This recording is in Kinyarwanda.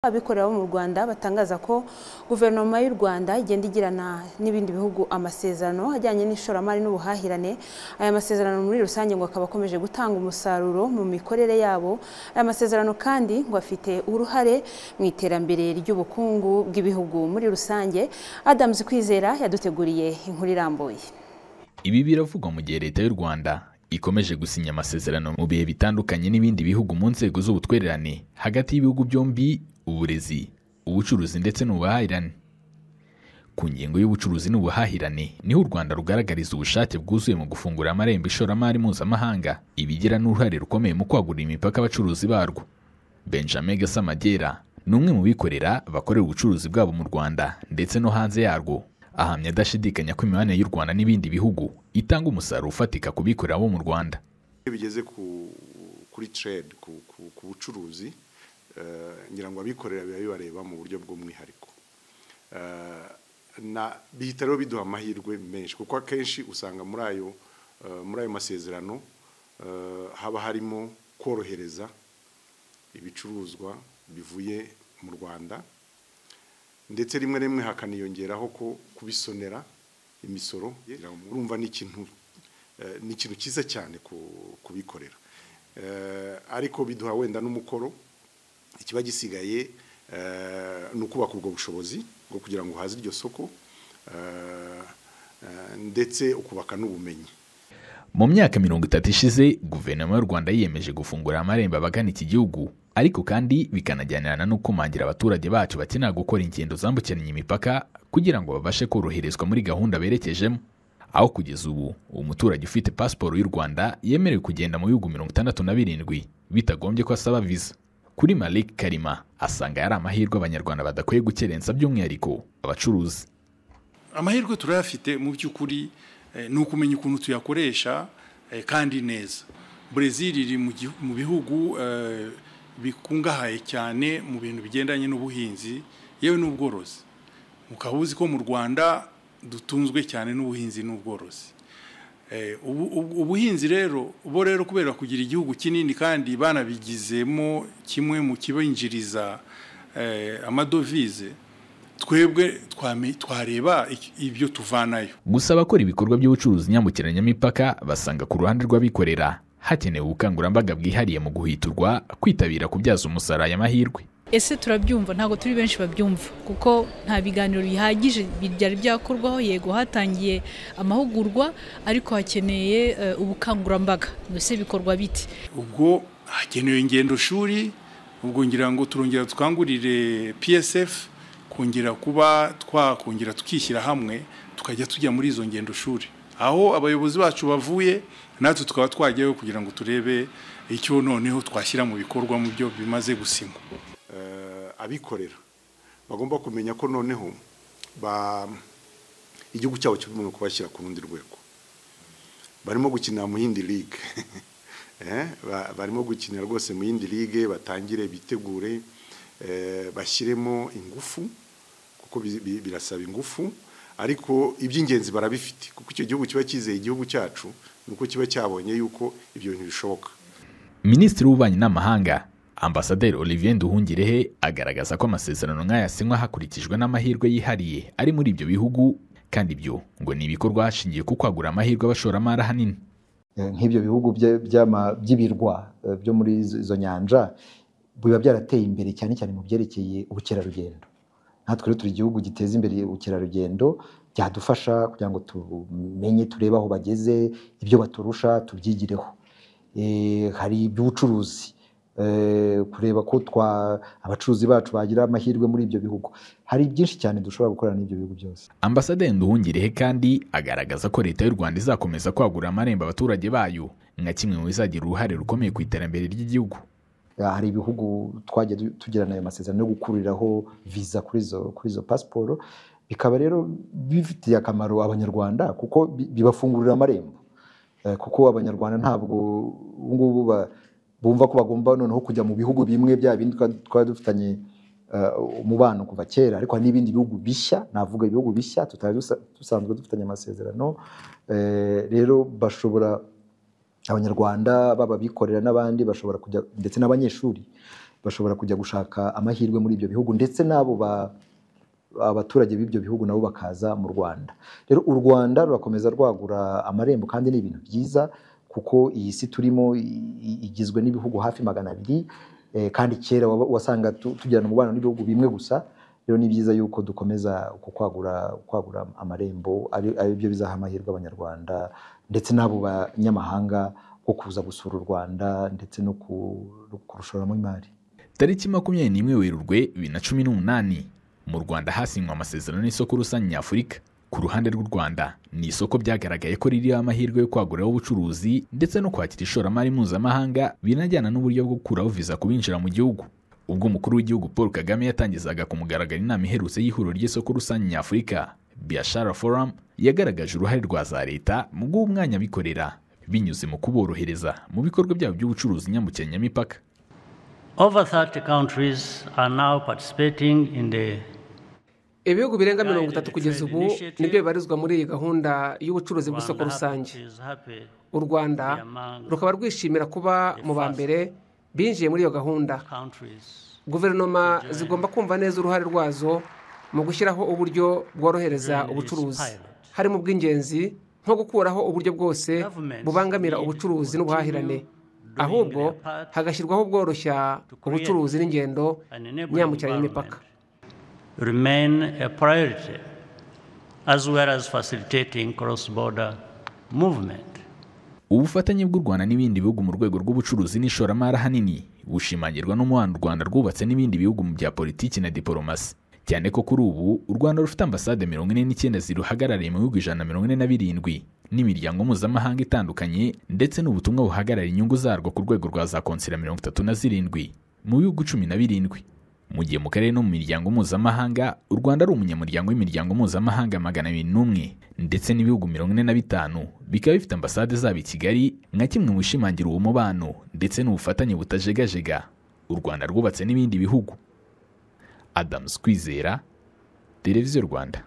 abikorera bo mu Rwanda batangaza ko guverinoma y'u Rwanda igenda igirana n'ibindi bihugu amasezerano ajyanye n'ishoramari n'ubuhahirane aya masezerano muri rusange ngo akaba akomeje gutanga umusaruro mu mikorere yabo aya masezerano kandi ngo afite uruhare mu iterambere ry'ubukungu bw'ibihugu muri rusange Adams Kwizera yaduteguriye inkuru irambuye Ibi biravugwa mu gihe Leta y'u Rwanda ikomeje gusinya amasezerano mu bihe bitandukanye n'ibindi bihugu mu nzego z'ubutwererane hagati y'ibihugu byombi uburezi ubucuruzi ndetse n'ubuhahirane ku ngingo y'ubucuruzi n'ubuhahirane niho u rwanda rugaragariza ubushake bwuzuye mu gufungura amarembo ishoramari mpuzamahanga ibigira n'uruhare rukomeye mu kwagurira imipaka abacuruzi barwo benjamin gasamagera ni umwe mu bikorera bakorera ubucuruzi bwabo mu rwanda ndetse no hanze yarwo ahamya adashidikanya ko imibanire y'u rwanda n'ibindi bihugu itanga umusaruro ufatika ku bikorera bo mu rwanda iyo bigeze ku- kuri trade ku- ku- ku bucuruzi eh, ngira ngo abikorera biba bibareba mu buryo bw'umwihariko Eh, na bihita rero biduha amahirwe menshi kuko akenshi usanga muri ayo eh, muri ayo masezerano eh, haba harimo korohereza ibicuruzwa bivuye mu rwanda ndetse rimwe na rimwe hakaniyongeraho ko kubisonera imisoro urumva ni ikintu eh, ni ikintu cyiza cyane ku- kubikorera Eh, ariko biduha wenda n'umukoro ikiba gisigaye eh, ni ukubaka ubwo bushobozi bwo kugira ngo uhaze iryo soko eh, eh, ndetse ukubaka n'ubumenyi mu myaka mirongo itatu ishize guverinoma y'u rwanda yiyemeje gufungura amarembo abagana iki gihugu ariko kandi bikanajyanirana no kumangira abaturage bacu bakenera gukora ingendo zambukiranya imipaka kugira ngo babashe koroherezwa muri gahunda berekejemo aho kugeza ubu umuturage ufite pasiporo y'u rwanda yemerewe kugenda mu bihugu mirongo itandatu na birindwi bitagombye ko asaba viza kuri malik karima asanga yari amahirwe abanyarwanda badakwiye gukerensa by'umwihariko abacuruzi amahirwe turayafite mu by'ukuri eh, ni ukumenya ukuntu tuyakoresha eh, kandi neza Brezil iri mu gihu- mu bihugu eh, bikungahaye cyane mu bintu bigendanye n'ubuhinzi yewe n'ubworozi mukaba uzi ko mu rwanda dutunzwe cyane n'ubuhinzi n'ubworozi Eh, ubu- ubu- ubuhinzi rero bo rero kubera kugira igihugu kinini kandi banabigizemo kimwe mu kibinjiriza eh, amadovize twebwe twame- twareba ik- ibyo tuvanayo gusa abakora ibikorwa by'ubucuruzi nyambukiranyamipaka basanga ku ruhande rw'abikorera hakenewe ubukangurambaga bwihariye mu guhiturwa kwitabira kubyaza umusaruro aya mahirwe ese turabyumva ntabwo turi benshi babyumva kuko nta biganiro bihagije byari byakorwaho yego hatangiye amahugurwa ariko hakeneye eh, ubukangurambaga mbese bikorwa bite ubwo hakenewe ingendo shuri ubwo ngira ngo turongera twangurire psf kongera kuba twakongera tukishyira hamwe tukajya tujya muri izo ngendo shuri aho abayobozi bacu bavuye natwe tukaba twajyayo kugira ngo turebe icyo noneho twashyira mu bikorwa mu byo bimaze gusinywa eh, abikorera bagomba kumenya ko noneho ba igihugu cyabo kigomba kubashyira ku rundi rwego barimo gukinira mu yindi ligue Eh, ba- barimo gukinira rwose mu yindi ligue batangire bitegure eh, bashyiremo ingufu kuko bi- bi- birasaba ingufu ariko iby'ingenzi barabifite kuko icyo gihugu kiba cyizeye igihugu cyacu ni uko kiba cyabonye yuko ibyo bintu bishoboka minisitiri w'ububanyi n'amahanga ambasaderi olivier nduhungirehe agaragaza ko amasezerano nk'aya asinywa hakurikijwe n'amahirwe yihariye ari muri ibyo bihugu kandi ibyo ngo ni ibikorwa hashingiwe ku kwagura amahirwe abashoramari ahanini Eh, nk'ibyo bihugu bya- by'ama- by'ibirwa eh, byo muri izo izo nyanja biba byarateye imbere cyane cyane mu byerekeye ubukerarugendo natwe rero turi igihugu giteza imbere ubukerarugendo byadufasha kugira ngo tumenye turebe aho bageze ibyo baturusha tubyigireho Eh, hari iby'ubucuruzi eh, kureba ko twa abacuruzi bacu bagira amahirwe muri ibyo bihugu hari byinshi cyane dushobora gukorana n'ibyo bihugu byose ambasaderi nduhungirehe kandi agaragaza ko leta y'u rwanda izakomeza kwagura amarembo abaturage bayo nka kimwe mu bizagira uruhare rukomeye ku iterambere ry'igihugu hari ibihugu twagiye du- tugirana ayo masezerano yo gukuriraho viza kuri izo kuri izo pasiporo bikaba rero bifitiye akamaro abanyarwanda kuko bi- bibafungurira amarembo Eh, kuko abanyarwanda ntabwo ubu ngubu ba- bumva ko bagomba noneho kujya mu bihugu bimwe bya bindi twa- twari dufitanye eh, umubano kuva kera ariko hari n'ibindi bihugu bishya navuga ibihugu bishya tutari dusa- dusanzwe dufitanye amasezerano Eh, rero bashobora abanyarwanda baba abikorera n'abandi bashobora kujya ndetse n'abanyeshuri bashobora kujya gushaka amahirwe muri ibyo bihugu ndetse n'abo ba- abaturage b'ibyo bihugu nabo bakaza mu rwanda rero u rwanda rurakomeza rwagura amarembo kandi ni ibintu byiza kuko iyi si turimo i- i- igizwe n'ibihugu hafi magana abiri eh, kandi kera waba- wasanga tu- tugirana umubano n'ibihugu bimwe gusa rero ni byiza yuko dukomeza uku kwagura kwagura amarembo ari ari byo bizaha amahirwe abanyarwanda ndetse n'abo banyamahanga bo kuza gusura u rwanda ndetse no ku- no kurushoramo imari tariki makumyabiri n'imwe werurwe bibiri na cumi n'umunani mu rwanda hasinywe amasezerano y'isoko rusange nyafurika ku ruhande rw'u rwanda ni isoko byagaragaye ko ririho amahirwe yo kwaguraho ubucuruzi ndetse no kwakira ishoramari mpuzamahanga binajyana n'uburyo bwo gukuraho viza ku binjira mu gihugu ubwo umukuru w'igihugu paul kagame yatangizaga ku mugaragaro inama iherutse y'ihuriro ry'isoko rusange nyafurika biashara forum yagaragaje uruhare rwa za leta mu guha umwanya abikorera binyuze mu kuborohereza mu bikorwa byabo by'ubucuruzi nyambukiranya imipaka Over 30 countries are now participating in the ibihugu birenga mirongo itatu kugeza ubu nibyo bibarizwa muri iyi gahunda y'ubucuruzi bw'isoko rusange u rwanda rukaba rwishimira kuba mu ba mbere binjiye muri iyo gahunda guverinoma zigomba kumva neza uruhare rwazo mu gushyiraho uburyo bworohereza ubucuruzi harimo ubw'ingenzi nko gukuraho uburyo bwose bubangamira ubucuruzi n'ubuhahirane ahubwo hagashyirwaho ubworoshya ubucuruzi n'ingendo nyambukiranya imipaka remain a priority as well as facilitating cross-border movement. ubufatanye bw'u rwanda n'ibindi bihugu mu rwego rw'ubucuruzi n'ishoramari ahanini bushimangirwa n'umubano u rwanda rwubatse n'ibindi bihugu mu bya politiki na diporomasi cyane ko kuri ubu u rwanda rufite ambasade mirongo ine n'icyenda ziruhagarariye mu bihugu ijana na mirongo ine na birindwi n'imiryango mpuzamahanga itandukanye ndetse n'ubutumwa buhagarariye inyungu zarwo ku rwego rwa za konsera mirongo itatu na zirindwi mu bihugu cumi na birindwi mu gihe mu karere no mu miryango mpuzamahanga u rwanda ari umunyamuryango w'imiryango mpuzamahanga magana abiri n'umwe ndetse n'ibihugu mirongo ine na bitanu bikaba bifite ambasade zabo i kigali nka kimwe mu bishimangira uwo mubano ndetse n'ubufatanye butajegajega u rwanda rwubatse n'ibindi bihugu adamu kwizera televiziyo rwanda